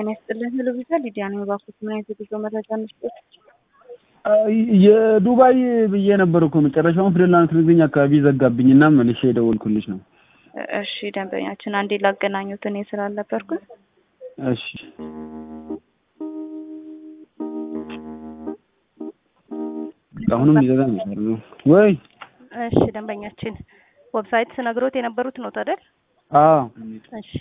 ጤና ይስጥልን። ሄሎ ቪዛ ሊዲያ ነው። እባክዎት ምን አይነት የጉዞ መረጃ እንስጥዎት? የዱባይ ብዬ ነበር እኮ መጨረሻውን ፊደል ልትነግሪኝ አካባቢ ዘጋብኝ እና መልሼ የደወልኩልሽ ነው። እሺ ደንበኛችን አንዴ ላገናኙት እኔ ስላልነበርኩ። እሺ አሁንም ይዘጋ ነው ወይ? እሺ ደንበኛችን ዌብሳይት ስነግሮት የነበሩት ነው አይደል? አዎ እሺ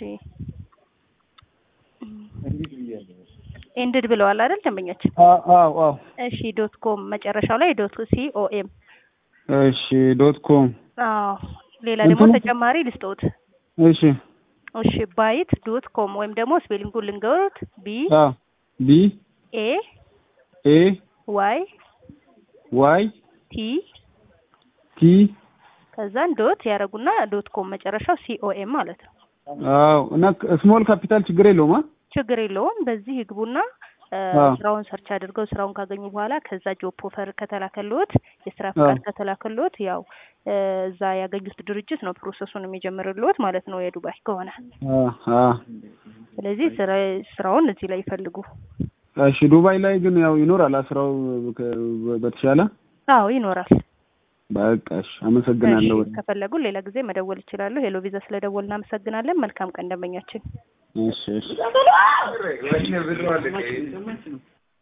ኤንድድ ብለዋል አይደል ደንበኛችን? አዎ አዎ እሺ ዶት ኮም መጨረሻው ላይ ዶት ሲ ኦ ኤም እሺ ዶት ኮም አዎ ሌላ ደግሞ እንትኑ- ተጨማሪ ልስጠውት እሺ እሺ ባይት ዶት ኮም ወይም ደግሞ ስፔሊንጉን ልንገሩት ቢ አ ቢ ኤ ኤ ዋይ ዋይ ቲ ቲ ከዛን ዶት ያደረጉና ዶት ኮም መጨረሻው ሲኦኤም ማለት ነው። አዎ እና ስሞል ካፒታል ችግር የለውም አ ችግር የለውም። በዚህ ይግቡና እ፣ አዎ። ስራውን ሰርች አድርገው ስራውን ካገኙ በኋላ ከዛ ጆብ ኦፈር ከተላከልዎት የስራ አዎ። ፍቃድ ከተላከልዎት ያው እ፣ እዛ ያገኙት ድርጅት ነው ፕሮሰሱን የሚጀምርልዎት ማለት ነው የዱባይ ከሆነ። አ አ ስለዚህ ስራ- ስራውን እዚህ ላይ ይፈልጉ። እሺ ዱባይ ላይ ግን ያው ይኖራል አ ስራው ከ- በተሻለ አዎ ይኖራል። በቃ እሺ አመሰግናለሁ እሺ፣ ከፈለጉ ሌላ ጊዜ መደወል ይችላሉ። ሄሎ ቪዛ ስለደወል እናመሰግናለን። መልካም ቀን ደንበኛችን። እሺ እሺ